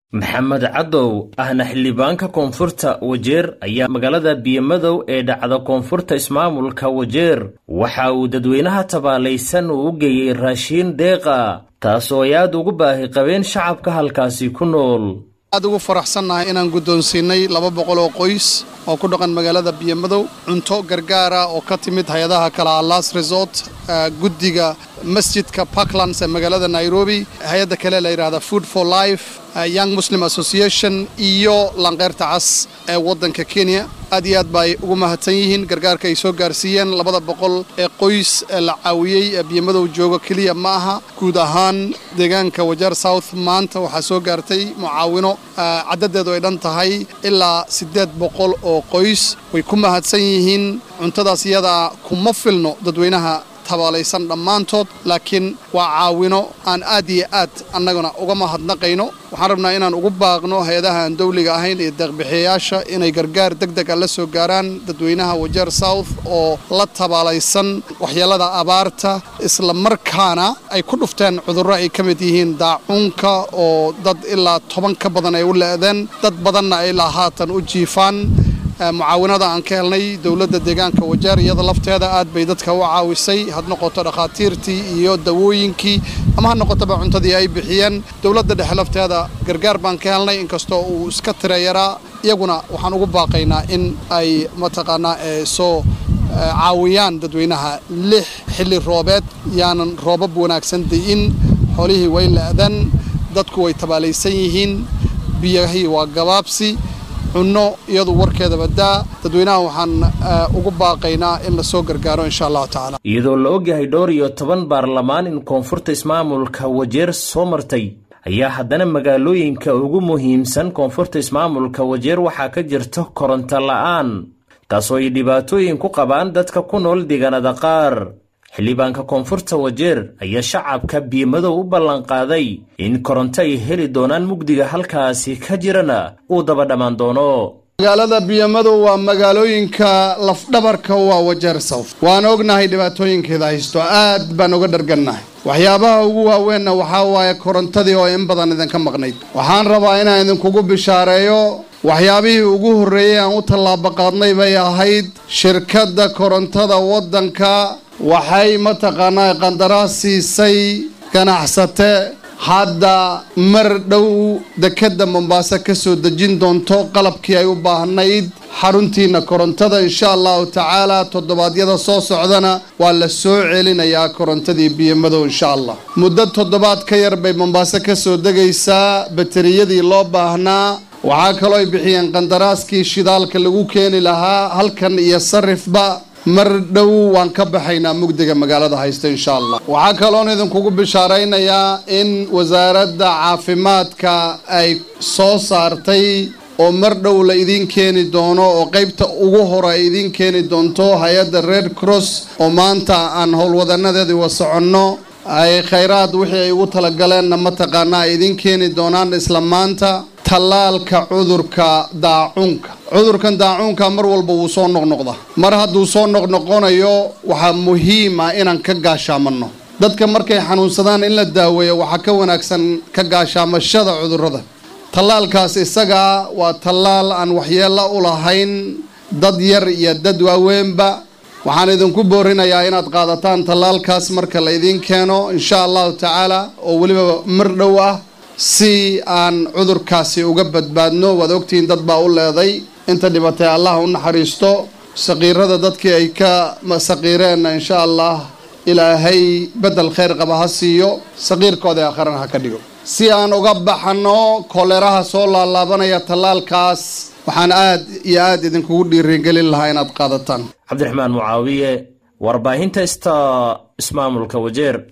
maxamed cadow ahna xildhibaanka koonfurta wajeer ayaa magaalada biyomadow ee dhacda koonfurta ismaamulka wajeer waxa uu dadweynaha tabaalaysan uu u geeyey raashiin deeqa taas oo ay aad ugu baahi qabeen shacabka halkaasi ku nool aad ugu faraxsannahay inaan guddoonsiinay laba boqol oo qoys oo ku dhaqan magaalada biyomadow cunto gargaara oo ka timid hay-adaha kale alas resort guddiga masjidka parklands ee magaalada nairobi hay-adda kale la yidhahda food for life young muslim association iyo lanqeyrta cas ee waddanka kenya aad iyo aad bay ugu mahadsan yihiin gargaarka ay soo gaarsiiyeen labada boqol ee qoys ee la caawiyey ee biyomadow jooga keliya ma aha guud ahaan deegaanka wajeer south maanta waxaa soo gaartay mucaawino caddadeedu ay dhan tahay ilaa siddeed boqol oo qoys way ku mahadsan yihiin cuntadaas iyadaa kuma filno dadweynaha tabaalaysan dhammaantood laakiin waa caawino aan aad iyo aad annaguna uga mahadnaqayno waxaan rabnaa inaan ugu baaqno hay-adaha aan dawliga ahayn iyo deeqbixiyayaasha inay gargaar deg deg a la soo gaaraan dadweynaha wajeer south oo la tabaalaysan waxyeelada abaarta isla markaana ay ku dhufteen cudurro ay ka mid yihiin daacuunka oo dad ilaa toban ka badan ay u le'deen dad badanna ay ilaa haatan u jiifaan mucaawinada aan ka helnay dowladda deegaanka wajeer iyada lafteeda aad bay dadka u caawisay had noqoto dhakhaatiirtii iyo dawooyinkii ama ha noqotoba cuntadii ay bixiyeen dowladda dhexe lafteeda gargaar baan ka helnay inkastoo uu iska tira yaraa iyaguna waxaan ugu baaqaynaa in ay mataqaanaa soo caawiyaan dadweynaha lix xilli roobeed yaanan roobab wanaagsan di'in xoolihii way la'dan dadku way tabaalaysan yihiin biyahii waa gabaabsi cunno iyadu warkeedaba daa dadweynaha waxaan ugu baaqaynaa in la soo gargaaro insha allahu tacaala iyadoo la ogyahay dhowr iyo toban baarlamaan in koonfurta ismaamulka wajeer soo martay ayaa haddana magaalooyinka ugu muhiimsan koonfurta ismaamulka wajeer waxaa ka jirta koronto la'aan taasoo ay dhibaatooyin ku qabaan dadka ku nool deegaanada qaar xildhibaanka koonfurta wajeer ayaa shacabka biyomadow u ballanqaaday in koronto ay heli doonaan mugdiga halkaasi ka jirana uu daba dhammaan doono magaalada biyomadow waa magaalooyinka lafdhabarka waa wajeer south waan ognahay dhibaatooyinkeeda haysto aad baan uga dhargannahay waxyaabaha ugu waaweenna waxaa waaye korontadii oo in badan idinka maqnayd waxaan rabaa inaan idinkugu bishaareeyo waxyaabihii ugu horreeyey aan u tallaabo qaadnay bay ahayd shirkadda korontada waddanka waxay mataqaanaa qandaraas siisay ganacsate hadda mar dhow dekedda mombaaso ka soo dejin doonto qalabkii ay u baahnayd xaruntiina korontada insha allahu tacaala toddobaadyada soo socdana waa la soo celinayaa korontadii biyomadow insha allah muddo toddobaad ka yar bay mombaaso ka soo degaysaa bateriyadii loo baahnaa waxaa kaloo ay bixiyeen qandaraaskii shidaalka lagu keeni lahaa halkan iyo sarifba mar dhow waan ka baxaynaa mugdiga magaalada haysta insha allah waxaa kaloon idinkugu bishaaraynayaa in wasaaradda caafimaadka ay soo saartay oo mar dhow la idiin keeni doono oo qaybta ugu hore ay idiin keeni doonto hay-adda red cross oo maanta aan howlwadanadeedii wa soconno ay khayraad wixii ay ugu talagaleenna mataqaanaa ay idiin keeni doonaan isla maanta tallaalka cudurka daacuunka cudurkan daacuunka mar walba wuu soo noqnoqda mar hadduu soo noqnoqonayo waxaa muhiim ah inaan ka gaashaamanno dadka markay xanuunsadaan in la daaweeyo waxaa ka wanaagsan ka gaashaamashada cudurrada tallaalkaas isagaa waa tallaal aan waxyeello u lahayn dad yar iyo dad waaweynba waxaan idinku boorinayaa inaad qaadataan tallaalkaas marka la idiin keeno insha allahu tacaala oo weliba mar dhow ah si aan cudurkaasi uga badbaadno waad ogtihiin dad baa u leeday inta dhibatay allah u naxariisto saqiirada dadkii ay ka saqiireenna insha allah ilaahay beddel khayr qaba ha siiyo saqiirkooda aakharana ha ka dhigo si aan uga baxano koleeraha soo laalaabanaya tallaalkaas waxaan aad iyo aad idinkugu dhiirigelin lahaa inaad qaadataan cabdiraxmaan mucaawiye warbaahinta ista ismaamulka wajeer